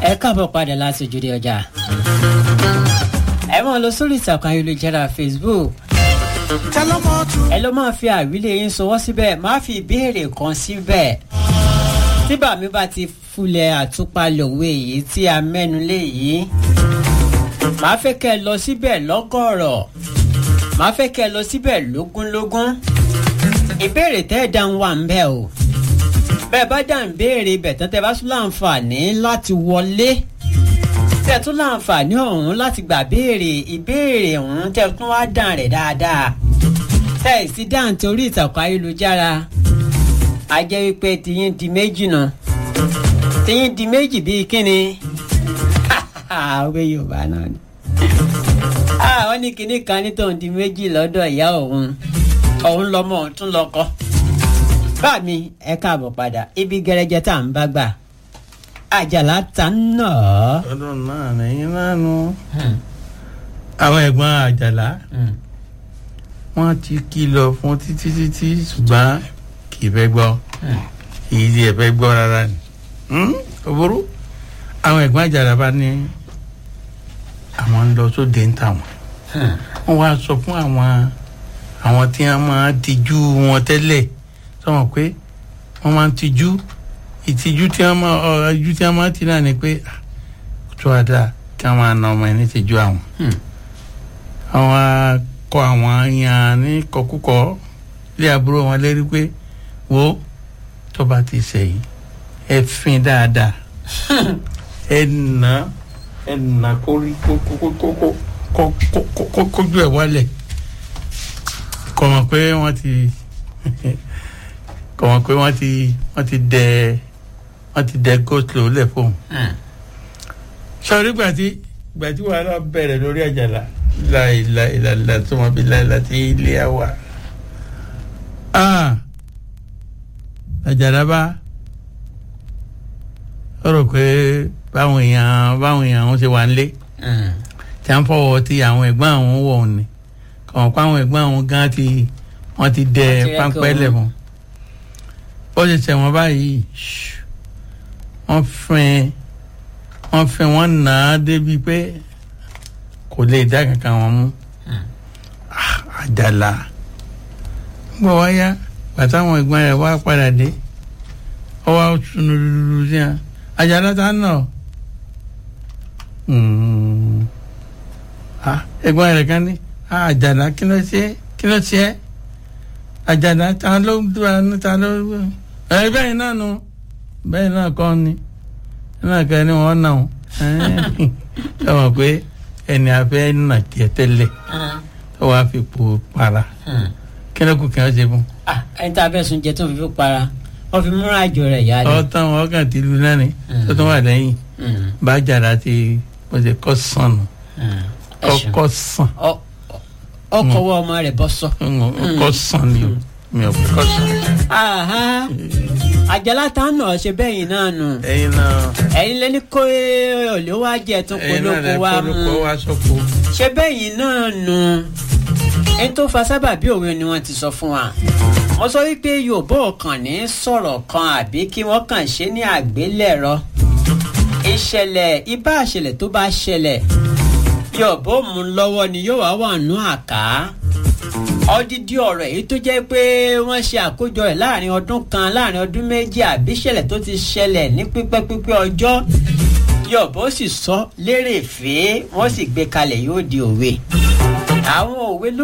ẹ káàbọ̀ padà láti ojúde ọjà ẹ máa lọ sórí ìtàkùn ayélujára facebook ẹ ló máa fi àwílé yín sọwọ́ síbẹ̀ máa fi ìbéèrè kan síbẹ̀ tí bàmí bá ti fulẹ̀ àtúpalẹ̀ òwe yìí tí a mẹ́nu lé yìí màá fẹ́ kẹ́ ẹ lọ síbẹ̀ lọ́gọ̀rọ̀ màá fẹ́ kẹ́ ẹ lọ síbẹ̀ lógúnlógún ìbéèrè tẹ́ ẹ dáhùn wà ń bẹ̀ o bẹ́ẹ̀ bá dá ń béèrè ibẹ̀ tán tẹ́ bá tún láǹfààní láti wọlé tẹ́ tún láǹfààní ọ̀hún láti gbà béèrè ìbéèrè ọ̀hún tẹ́ tún wá dàn rẹ̀ dáadáa tẹ́ ẹ̀ sí dáhùn torí ìtàkùn ayélujára a jẹ́ wípé tiyín di méjì náà tiyín di méjì bíi kíni òwe yorùbá náà ni wọ́n ní kinní kan ní tòun di méjì lọ́dọ̀ ìyá òun òun lọ́mọ òun tún lọ́kọ́ bá mi ẹ káàbọ̀ padà ibi gẹrẹjẹ tá à ń bá gbà àjàlá ta ń nà ọ́. ọdún náà lẹ́yìn náà nu àwọn ẹ̀gbọ́n àjàlá wọ́n ti kìlọ̀ fún títí títí ṣùgbọ́n kì í fẹ́ gbọ́ kì í di ẹ̀fẹ́ gbọ́ rárá ni òbúrú àwọn ẹ̀gbọ́n àjàlá bá ní àwọn ń lọ sóde ń tà wọ́n wọ́n wá sọ fún àwọn àwọn tí wọ́n máa tijú wọn tẹ́lẹ̀ sọmọ pé wọ́n máa ń tijú ìtìjú tí wọ́n máa ọ̀ọ́jú tí wọ́n máa ti náà ni pé tó a dáa kí wọ́n máa na ọmọ ẹni tìjú àwọn. àwọn akọ àwọn yàn ní kọkúkọ lé àbúrò wọn lérí pé wo tó bá ti sẹ́yìn ẹ fin dáadáa ẹ nà ẹ nà kórí kójú ẹ wálẹ̀ kọ̀ mọ̀ pé wọ́n ti kọ̀ mọ̀ pé wọ́n ti wọ́n ti dẹ wọ́n ti dẹ goslow lẹ̀ fóun. sọ̀rí gbàtí gbàtí wàhálà bẹ̀rẹ̀ lórí àjàlá láìláìláìlá tó mọ̀ bí láìlá tí ilé á wà. àjàlá bá ó rò pé báwọn èèyàn báwọn èèyàn wọn ṣe wà nílé tí a ń fọwọ́ ti àwọn ẹ̀gbọ́n àwọn wọ̀ ọ́ ni kàn pa àwọn ẹ̀gbọ́n àwọn gan ti wọ́n ti dẹ páńpẹ́ lẹ̀ fún ó ṣe tẹ̀ wọ́n báyìí wọ́n fẹ́ wọ́n fẹ́ wọ́n nà á débi pé kò lè dá kankan wọn mú àjàlá gbọ́ wáyá bàtà àwọn ẹ̀gbọ́n rẹ̀ wá padà dé ọ wá sunu dúdú sí wọn àjàlá tá a nà ẹ̀gbọ́n rẹ̀ kan ní àjàlá kí ló ṣe kí ló ṣe àjàlá ta ló dúra ní ta ló ẹ bẹ́ẹ̀ náà nu bẹ́ẹ̀ náà kọ́ ni náà kẹ́ ni wọ́n náà ẹ mọ̀ pé ẹni afẹ́ nà tiẹ̀ tẹ́lẹ̀ tó wàá fi po para kí ló kù kí wọ́n ṣe fún. ẹni tá a fẹ́ sun jẹ tó fi fi para wọ́n fi múra àjò rẹ̀ yá ni. ọ̀tàn wọn kàn ti lu náà ni tó tún wà lẹ́yìn bá jàdá ti mo ṣe kọ́ sàn nù kọ́ sàn ọkọ̀ wọ ọmọ rẹ̀ bọ́ sọ. kọ́ sàn ni o mi ò kọ́ sàn. àjàlá tá a nà ọ ṣe bẹ́yìn náà nù. ẹyin náà. ẹyin lẹni kó olè wá jẹ tó polówó wa mú. ẹyin náà lẹ polówó wa sọ́kò. ṣe bẹ́yìn náà nù. ẹni tó fa sábà bí òwe ni wọ́n ti sọ fún wa. mo sọ wípé yorùbá ọkàn ní sọ̀rọ̀ kan àbí kí wọ́n kàn ṣe ní àgbélẹ̀rọ. ìṣẹ̀lẹ̀ ibà àṣẹlẹ̀ tó bá ṣẹlẹ̀ yọ̀bọ̀ mú lọ́wọ́ ni yóò wá wà nù àká ọdídí ọ̀rọ̀ èyí tó jẹ́ pé wọ́n ṣe àkójọ ẹ̀ láàrin ọdún kan láàrin ọdún méjì àbí ṣẹlẹ̀ tó ti ṣẹlẹ̀ ní pípẹ́ pípẹ́ ọjọ́ yọ̀bọ̀ sì sọ lérè fèé wọ́n sì gbé kalẹ̀ yóò di òwe àwọn òwe ló.